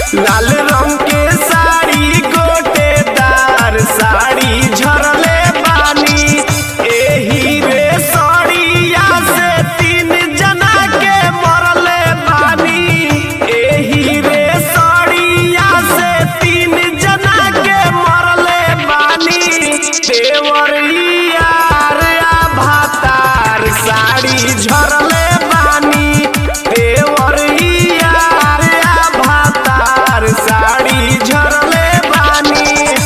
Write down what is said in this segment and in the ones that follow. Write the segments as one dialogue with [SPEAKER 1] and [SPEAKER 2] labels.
[SPEAKER 1] लाल रंग के साड़ी गोटेदार साड़ी झरले बानी एही रे सड़िया से तीन जना के मरले बानी एही रे सड़िया से तीन जना के मरले बानी देवरिया रे भातार साड़ी झरले बानी देवरिया रे भातार साड़ी झरले बानी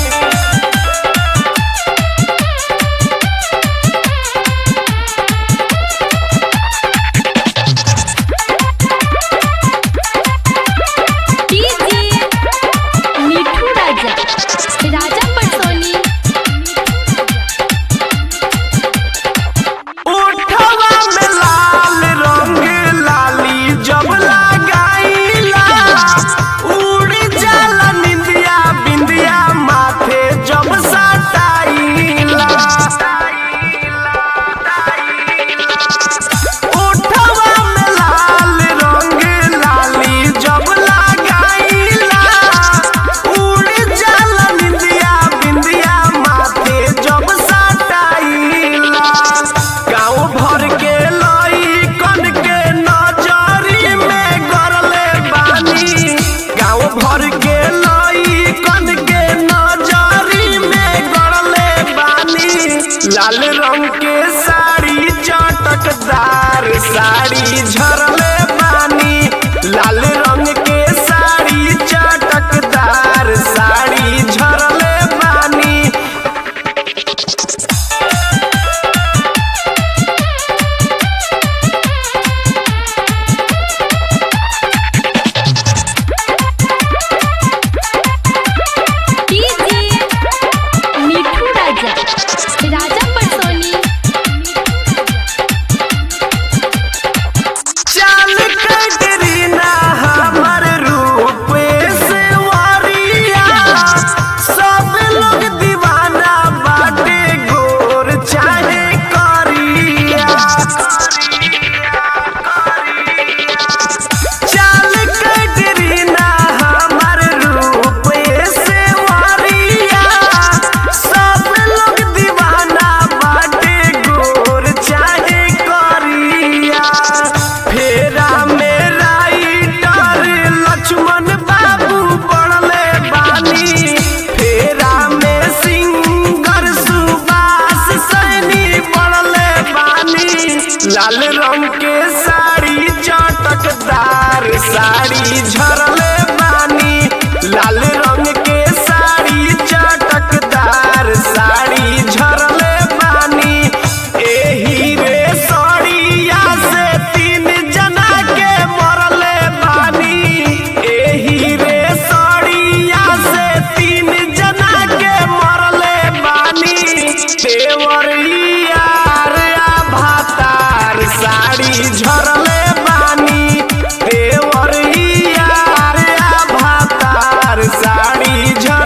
[SPEAKER 2] डीजे मिठू राजा राजा पटसोनी
[SPEAKER 1] उठवा में लाल रंग लाली जब लगाईला उड़ जाला निंदिया बिंदिया माथे जब सटाईला उठवा में लाल रंग लाली जब लगाईला उड़ जाला निंदिया बिंदिया माथे जब सटाईला गाँव भर के लइकन के नजरी में गरले बानी गाँव भर के लइकन के नजरी में गरले बानी लाल रंग के साड़ी चटकदार साड़ी झरले बानी लाल रंग के साड़ी चटकदार साड़ी झरले बानी
[SPEAKER 2] डीजे मिठू राजा राजा पटसोनी
[SPEAKER 1] चाल कटरीना हमर रूप से वारिया सब लोग दीवाना बाटे गोर चाहे करिया चाल कटरीना हमर रूप से वारिया सब लोग दीवाना बाटे गोर चाहे करिया फेरा में राइटर लक्ष्मण बाबू पड़ले बानी फेरा में सिंगर सुभाष सैनी पड़ले बानी लाल रंग के साड़ी चटकदार साड़ी झरले बानी लाल रंग के साड़ी चटकदार साड़ी झरले बानी एही रे सड़िया से तीन जना के मरले बानी एही रे सड़िया से तीन जना के मरले बानी देवरिया रे भातार साड़ी झरले बानी देवरिया रे भातार साड़ी झर